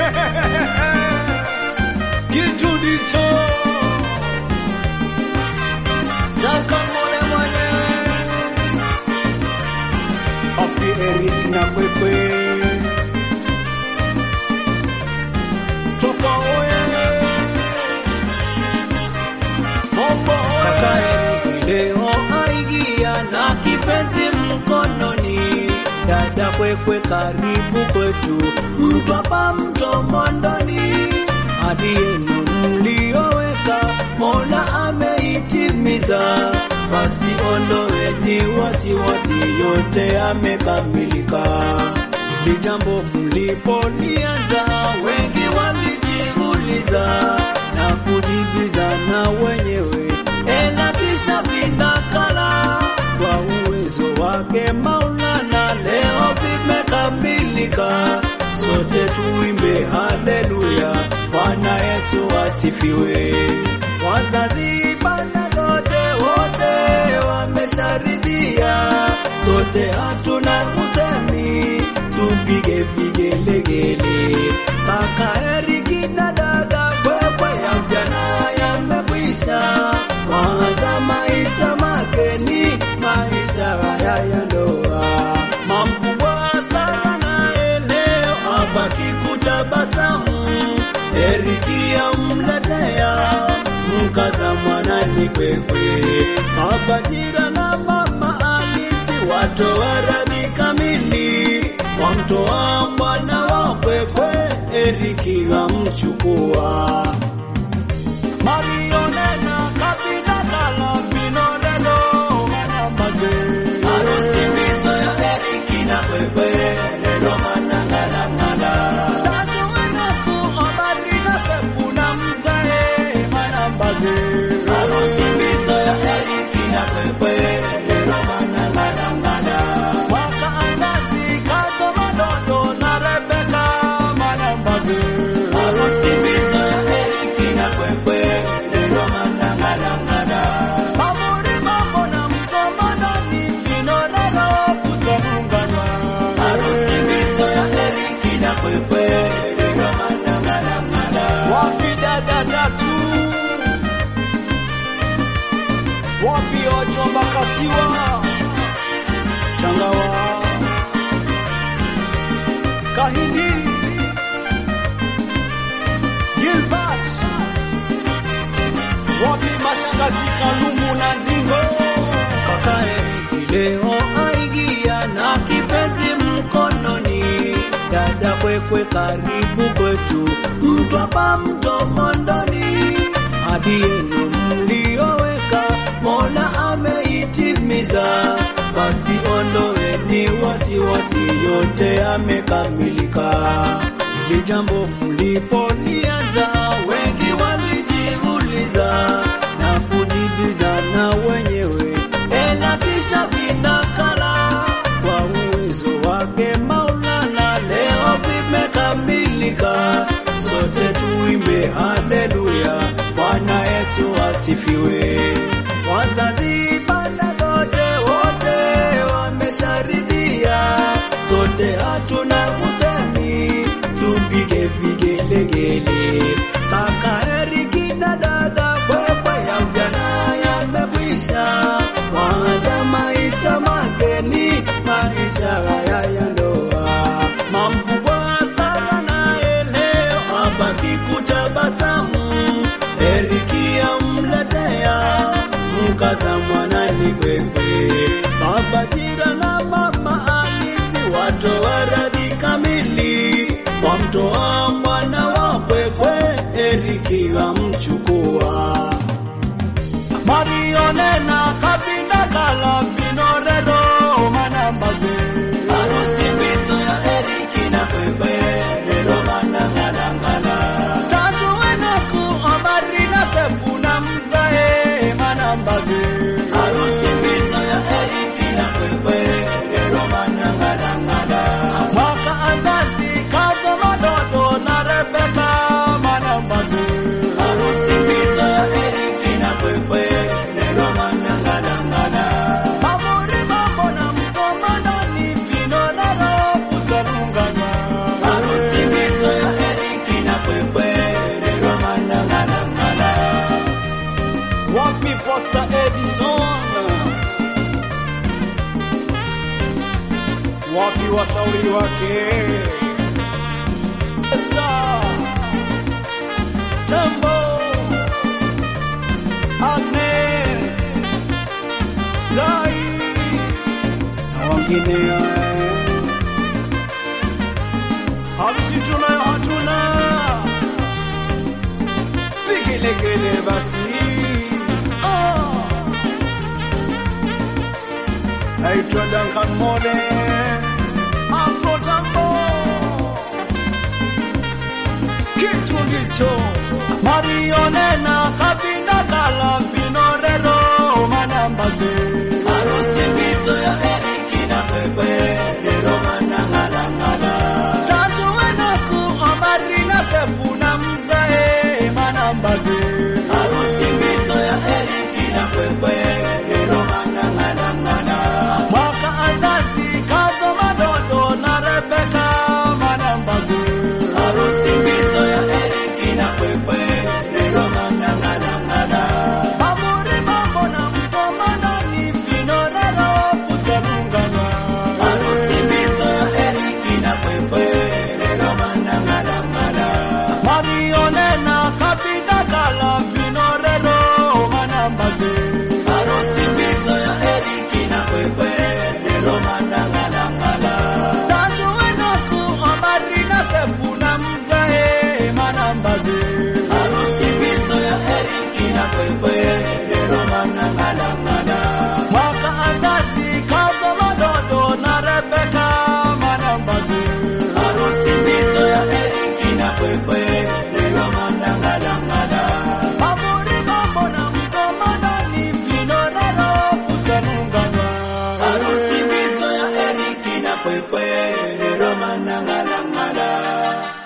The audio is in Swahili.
kitu ndicho nakamole mwenyewe Papi Eric na Kwekwe Toka oye Mombo oye Kaka Eric leo aigia na kipenzi mkononi Dada Kwekwe karibu kwetu Mtwapa mto Mondoni Hadi yenu mlioweka Mola ameitimiza basi ondoweni wasiwasi, yote yamekamilika. Hili jambo mlipolianza, wengi walijiuliza na kujibizana wenyewe, ela kisha vinakala kwa uwezo wake Maulana, leo vimekamilika. Sote tuimbe haleluya, Bwana Yesu asifiwe. Wazazi bana zote wote wamesharidhia, sote hatuna kusemi, tupige vigelegele. Kaka Eriki na dada Kwekwe ya ujana yamekwisha, waanza maisha makeni, maisha haya ya ndoa. Mamkubwa sana naye leo abaki kutabasamu, Eriki amletea mkaza mwana ni Kwekwe, baba Jira na mama Alisi watoa radhi kamili, wamtoa mwana wa Kwekwe, Eriki amchukua Marionena kabila kala binorelo manambaze harusi mbito ya Eriki na Kwekwe lelo manangalangala tatu wenaku obari na sepu na mzae manambaze harusi mbito ya Eriki na Kwekwe lelo manangalangala wakaangazi kazo madodo na Rebeka manambaze harusi mbito ya Eriki na Kwekwe lelo manangalangala Mamuri mambo na mkomana ni vinorero kutomuungana harusi mbito ya Eriki na Kwekwe lelo manangalangala wapi dada tatu wapi Ojomba Kasiwa Changawa Kahindi Gilbert wapi mashangazi Kalumu na Nzingo kaka Eriki leo aigia na kipenzi mkononi dada Kwekwe karibu kwetu Mtwapa mto Mondoni hadi yenu mlioweka Mola ameitimiza basi ondoeni wasiwasi, yote yamekamilika. Hili jambo mlipolianza, wengi walijiuliza na kujibizana wenyewe, ela kisha vinakala kwa uwezo wake Maulana, leo vimekamilika. Sote tuimbe haleluya, Bwana Yesu asifiwe. Wazazi banda zote wote wamesharidhia, sote hatuna kusemi, tupige vigelegele. Kaka Eriki na dada Kwekwe ya ujana yamekwisha, waanza maisha mageni, maisha haya ya ndoa. Mamkubwa sana naye leo abaki kutabasamu, Eriki amletea mkaza mwana ni Kwekwe, baba Jira na mama Alisi watoa radhi kamili, wamtoa mwana wa Kwekwe, Eriki amchukua Marionena kabinda kala binorelo manambaze harusi mbito ya Eriki na Kwekwe lelo manangalangala tatu wenaku obari na sefu na mzae manambaze harusi mbito ya Eriki na Kwekwe washauri wake Esther Jambo Agnes Zai na wengineo harusi tunayo hatuna vigelegele basi oh. naitwa Duncan Mole Afro Tango kitu ndicho marionena kabinda kala vinorero manambaze Harusi mbito ya Eriki na Pepe Rero manangalangala tatu wenaku omari na sefu na mzee manambaze Harusi mbito ya Eriki na Pepe Rero manangalangala mwaka azazi kazo madodo na Rebeka manambaze Harusi mbito ya Eriki na Pepe Rero manangalangala Mamuri mambo na mkomana ni vinorero kutanungana Harusi mbito ya Eriki na Pepe Rero manangalangala marionena kabinda kala vinorero manambaze Harusi mbito ya Eriki na Pepe Rero manangalangala tatu wenaku omari na sefu na mzee manambaze Harusi mbito ya Eriki na Pepe Rero manangalangala mwaka azazi kazo madodo na Rebeka manambaze Harusi mbito ya Eriki na Pepe Rero manangalangala Mamuri mambo na mkomana ni vinorero kutanungana Harusi mbito ya Eriki na Pepe Rero manangalangala